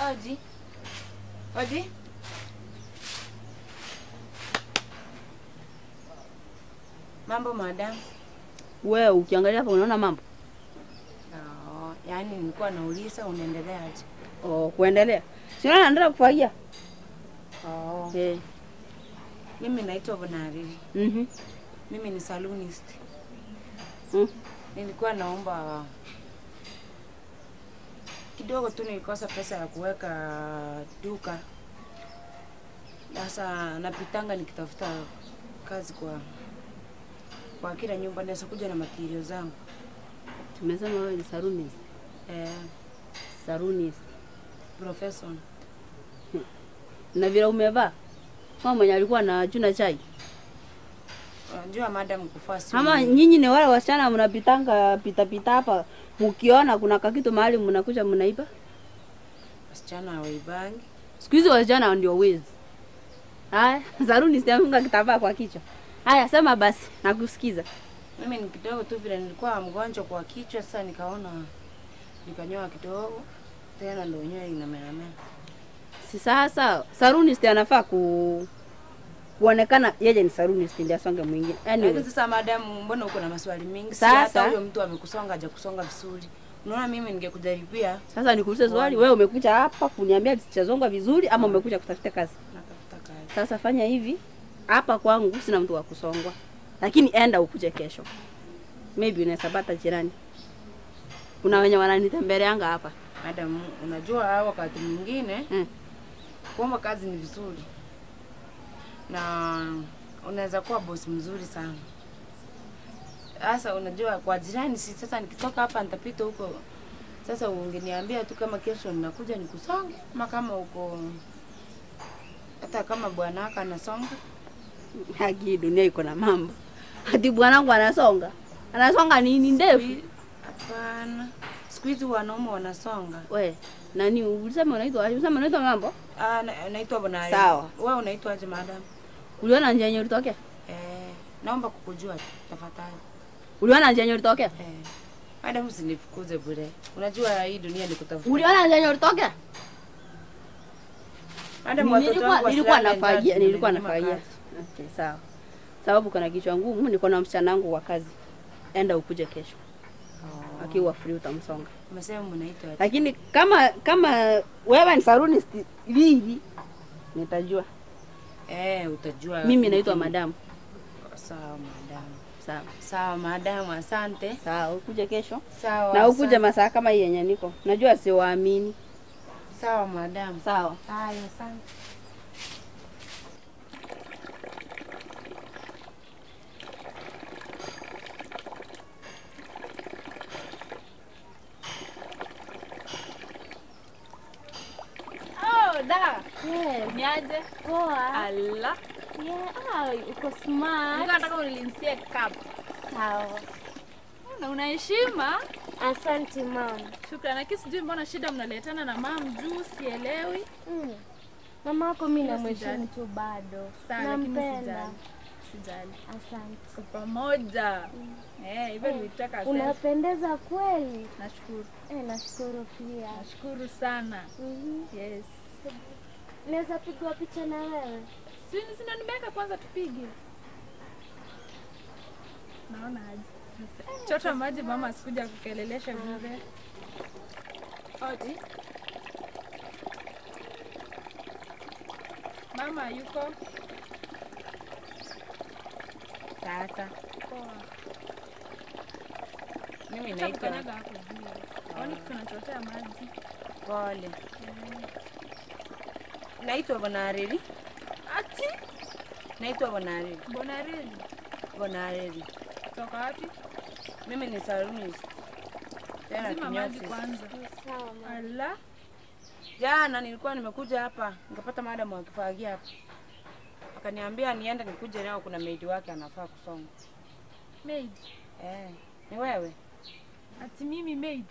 Odi. Odi. Mambo madam. Wewe ukiangalia hapa unaona mambo Oh, yaani nilikuwa nauliza unaendeleaje? oh, kuendelea sina naendelea kufagia Oh. eh. Mimi naitwa Bonariri. mhm Mimi ni salonist. mm. Nilikuwa naomba kidogo tu, nilikosa pesa ya kuweka duka. Sasa napitanga nikitafuta kazi kwa kwa kila nyumba, naweza kuja na material zangu Tumesema wewe ni sarunist. eh, Sarunist. profession. Na vile umevaa kama mwenye alikuwa na chuna chai. Unajua madam, kufaa si Ama nyinyi ni wale wasichana mnapitanga pita pita hapa mkiona kuna kakitu mahali mnakuja mnaiba. wasichana hawaibangi. Siku hizi wasichana ndio wezi. Haya, sarunist amefunga kitambaa kwa kichwa. Haya, sema basi, nakusikiza. Mimi ni kidogo tu vile nilikuwa mgonjwa kwa kichwa, sasa nikaona nikanyoa kidogo, tena ndio nywele inameamea. Si sasa sarunist anafaa ku kuonekana yeye ni sarunist ndio asonge mwingine. Anyway, Lakini sasa madamu, mbona uko na maswali mingi? Si Sasa- hata huyo mtu amekusonga haja kusonga vizuri. Unaona mimi ningekujaribia sasa nikuulize swali, wewe umekuja hapa kuniambia sichazonga vizuri ama umekuja kutafuta kazi? natafuta kazi. Sasa fanya hivi, hapa kwangu sina mtu wa kusongwa, lakini enda ukuje kesho, maybe unaweza pata jirani. Kuna wenye wananitembeleanga hapa Madam, unajua wakati mwingine mm. kuomba kazi ni vizuri na unaweza kuwa bosi mzuri sana. Sasa unajua kwa jirani, si sasa nikitoka hapa nitapita huko. Sasa ungeniambia tu kama kesho ninakuja nikusonge, ama kama uko hata kama bwanaka anasonga Haki, dunia iko na mambo. Ati bwanangu anasonga, anasonga nini ndefu? Hapana, siku hizi wanaume wanasonga. We nani ulisema unaitwa aje? Ulisema unaitwa mambo? Ah, na- naitwa Bonari. Sawa. Wewe unaitwaje madam? Uliona njia yenye ulitokea? Eh, naomba kukujua tafadhali. Uliona njia yenye ulitokea? Eh, madam usinifukuze bure. Unajua hii dunia ni kutafuta. Uliona njia yenye ulitokea? Madam watoto Nilikuwa wangu nilikuwa wasilale njaa, nafagia, nilikuwa nimenyima nafagia. kazi. Okay, sawa. Sababu kuna kichwa ngumu, niko na msichana wangu wa kazi. Enda ukuje kesho. Oh. Akiwa free utamsonga. Umesema mnaitwa aje? Lakini kama kama wewe ni sarunist hivi nitajua. Eh, utajua. Mimi naitwa Mimi- madam. Sawa madam. Sawa. Sawa madam, asante. Sawa, ukuje kesho. Sawa. Na ukuje asante. masaa kama hii yenye niko. Najua siwaamini. Sawa madam. Sawa. Haya, asante. Oh, da. Yes. Niaje? Poa. Ala. Yeah, ah, uko smart. Nilikuwa nataka unilinsie cup. Sawa. Na una heshima. Asante mam. Shukrani. Lakini sijui mbona shida mnaletana na mam juu sielewi. Mm. Mama wako mimi Hiyo namheshimu sijali. tu bado. Sawa, lakini Nampenda. sijali. Sijali. Asante. Kwa pamoja. Eh, hivyo nilitaka selfie. Unapendeza kweli. Nashukuru. Eh, nashukuru pia. Nashukuru sana. Mhm. Yes. Naweza pigwa picha na wewe? Si sina nimeweka kwanza tupige. Naona aje. Chota maji mama asikuja kukelelesha bure. Odi. Mama yuko Sasa poa. mimi Acha naitwa kukanyaga hapo juu. Kwani tunachotea maji. Pole. Naitwa Bonareri. Ati Naitwa Bonareri. Bonareli. Bonareri. Toka wapi? Mimi ni salonist. Tena Zima maji kinyozi. kwanza. Sawa mama. Ala. Jana nilikuwa nimekuja hapa nikapata madam akifagia hapa, akaniambia niende nikuje nao, kuna maid wake anafaa kusonga. Maid. Eh, ni wewe? Ati mimi maid.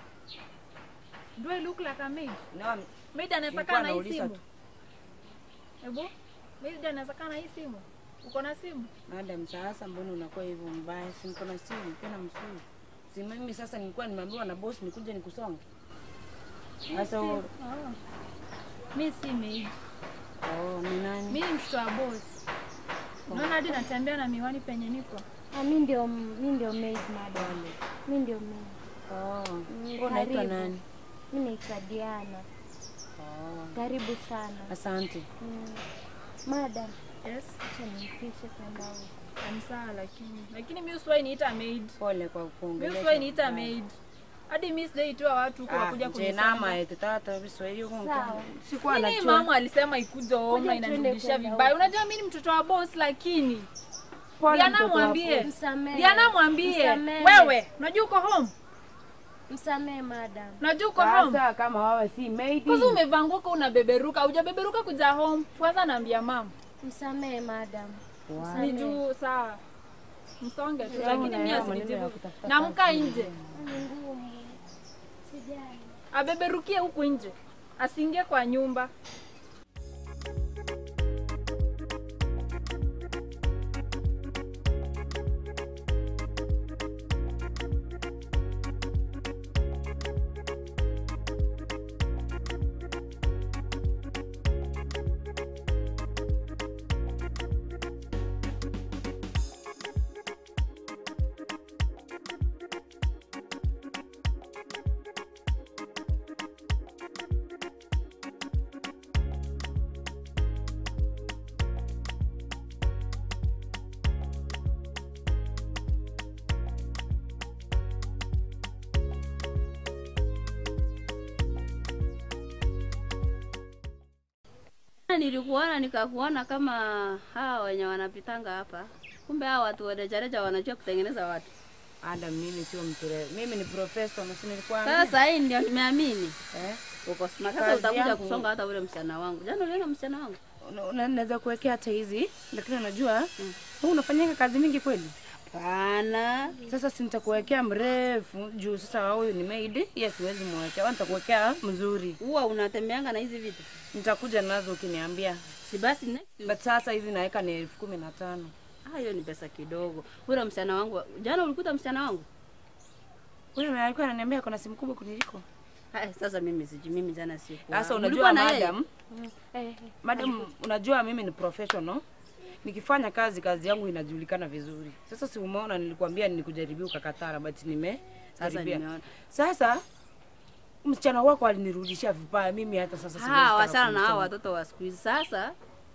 Do I look like a maid? No, Maid anaweza Nilikuwa kaa na hii nauliza simu. tu. Ebu, maid anaweza kaa na hii simu. Uko na simu? madam, sasa mbona unakuwa hivyo mbaya? Si niko na simu tena mzuri. Si mimi sasa nilikuwa nimeambiwa na boss nikuje nikusonge. Sasa u- Oh. Mi si maid. oh, ni nani? Mi ni mtoto wa boss. Unaona hadi natembea na miwani penye niko. Ah, mi ndio mi ndio maid madam. Mi ndio maid. Oh, Mm, wewe unaitwa karibu. nani? Mi naitwa Diana. Oh, Karibu sana. asante. Mm. Madam, Yes. acha nimpishe kwenda huko. Ni sawa lakini. Lakini mi usiwahi niita maid. Pole kwa Mi kuongelesha. usiwahi niita maid. Hadi mi sijaitoa watu huko Ah, wakuja je nama kunisema. ete tata Kiswahili huko Sawa. sikuwa Mimi najua. mama alisema ikuje home Kuja na tuende inanirudishia kwenda vibaya. huko. Unajua mimi ni mtoto wa boss lakini. Pole Diana mtoto wa mwambie. Msamehe. Diana mwambie. Msamehe. Wewe, unajua uko home? Msamehe madam. Unajua uko home? Sasa kama wewe si maid. Kwanza umevaa nguo ka unabeberuka, hujabeberuka kuja home. Kwanza naambia mama. Msamehe madam. Wow. Ni Msamehe. juu saa. Msonge tu Sasa lakini unaelewa mimi maneno ya asinijibu. kutafuta Namka kazi. nje. Ni ngumu. Sijali. Abeberukie huku nje. Asiingie kwa nyumba. Nilikuona nikakuona kama hawa wenye wanapitanga hapa, kumbe hawa watu warejareja wanajua kutengeneza watu. Adam, mimi sio mture. Mimi ni professor na si nilikwambia. Sasa hii ndio nimeamini Eh? uko smart. Sasa Kazi utakuja yangu. kusonga hata ule msichana wangu. Jana uliona msichana wangu? Una- una- Naweza kuwekea hata hizi, lakini unajua wewe unafanyanga kazi mingi kweli. Hapana. Sasa si nitakuwekea mrefu juu sasa huyu ni maid, yes siwezi mwekea. Wewe nitakuwekea mzuri. Huwa unatembeanga na hizi vitu. Nitakuja nazo ukiniambia. Si basi next week. But sasa hizi naweka ni elfu kumi na tano. Ah, hiyo ni pesa kidogo. Ule msichana wangu, jana ulikuta msichana wangu? Huyu alikuwa ananiambia kuna simu kubwa kuniliko. Hai, sasa mimi siji mimi jana siku. Sasa Ulikuwa unajua na yeye? madam, Eh, eh. madam unajua mimi ni professional. Nikifanya kazi kazi yangu inajulikana vizuri. Sasa si umeona nilikwambia nilikujaribia ukakataa but nime Sasa jaribia. nimeona. Sasa msichana wako alinirudishia vibaya, mimi hata sasa siwezi Ah, taka wachana na hao kumsoma. watoto wa siku hizi. Sasa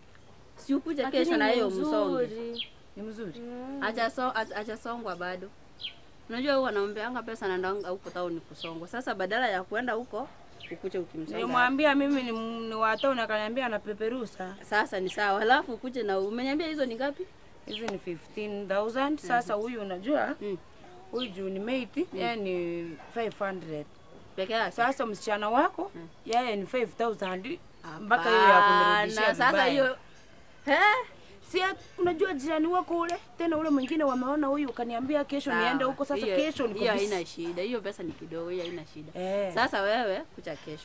si ukuje Lakini kesho na ni hiyo msonge. mzuri. Ni mzuri. Acha so, acha acha songwa bado. Unajua huwa anaombeanga pesa na ndanga huko town kusongwa. Sasa badala ya kwenda huko ukuje ukimsonga. Nilimwambia mimi ni, ni watao na akaniambia anapeperusa. Sasa ni sawa. Halafu ukuje na umeniambia hizo ni ngapi? Hizi ni 15,000. Sasa huyu unajua Mm. huyu juu ni mate, yeye ni 500. Peke yake. Sasa msichana wako yeye ni 5000 mpaka hiyo ya kunirudishia Hapana, Sasa vibaya. hiyo Eh? Si ya- unajua jirani wako ule tena ule mwingine wameona huyu ukaniambia kesho Sawa. niende huko sasa Hiyo- kesho niko hiyo busy. haina shida. Hiyo pesa ni kidogo, hiyo haina shida. Eh. Sasa wewe kucha kesho.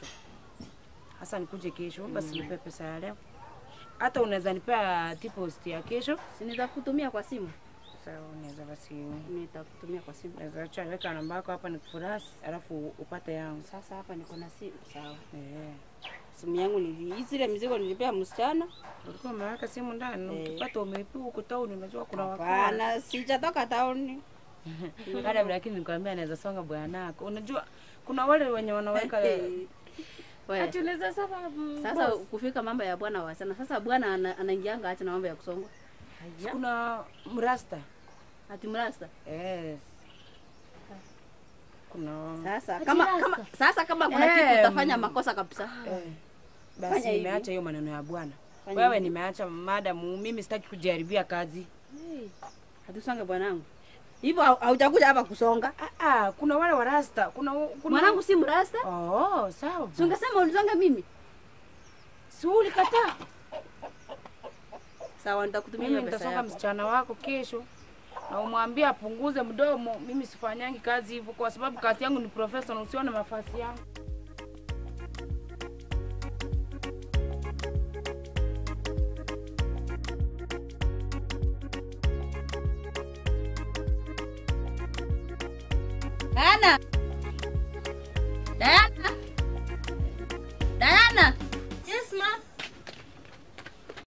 Sasa nikuje kesho basi nipe pesa ya leo. Hata unaweza nipea deposit ya kesho. Si nitakutumia kwa simu? Sasa unaweza basi Nitakutumia kwa simu. unaweza acha weka namba yako hapa nikufurasi alafu upate yangu. Sasa hapa niko na simu. Sawa. Eh. Simu yangu ni zile mizigo nilipea msichana. Ulikuwa umeweka simu ndani, Eh. ukipata umeipiwa huko town unajua kuna wakala. Hapana, sijatoka tauni. Hata lakini nikwambia anaweza songa bwanako. Unajua kuna wale wenye wanaweka Wewe. Atueleze sababu. Sasa kufika mambo ya bwana wachana. Sasa bwana ana- anaingianga acha na mambo ya kusongwa. kuna mrasta. Ati mrasta. Yes. Kuna Sasa Ati kama rasta? kama sasa kama kuna Eh, kitu utafanya makosa kabisa. eh. Fanya Basi hivi. nimeacha hiyo maneno ya bwana. Fanya Wewe hivi. nimeacha madamu, mimi sitaki kujaribia kazi. Hatusonge bwanangu. Hivyo hau- haujakuja hapa kusonga. Ah, ah, kuna wale warasta, kuna kuna Mwanangu si mrasta. Oh, sawa. Si ungesema unisonge mimi. Si ulikataa. Sawa nitakutumia Mimi hiyo pesa nitasonga yako. msichana wako kesho na umwambie apunguze mdomo. Mimi sifanyangi kazi hivyo kwa sababu kazi yangu ni professional, usione mafasi yangu. Diana. Diana.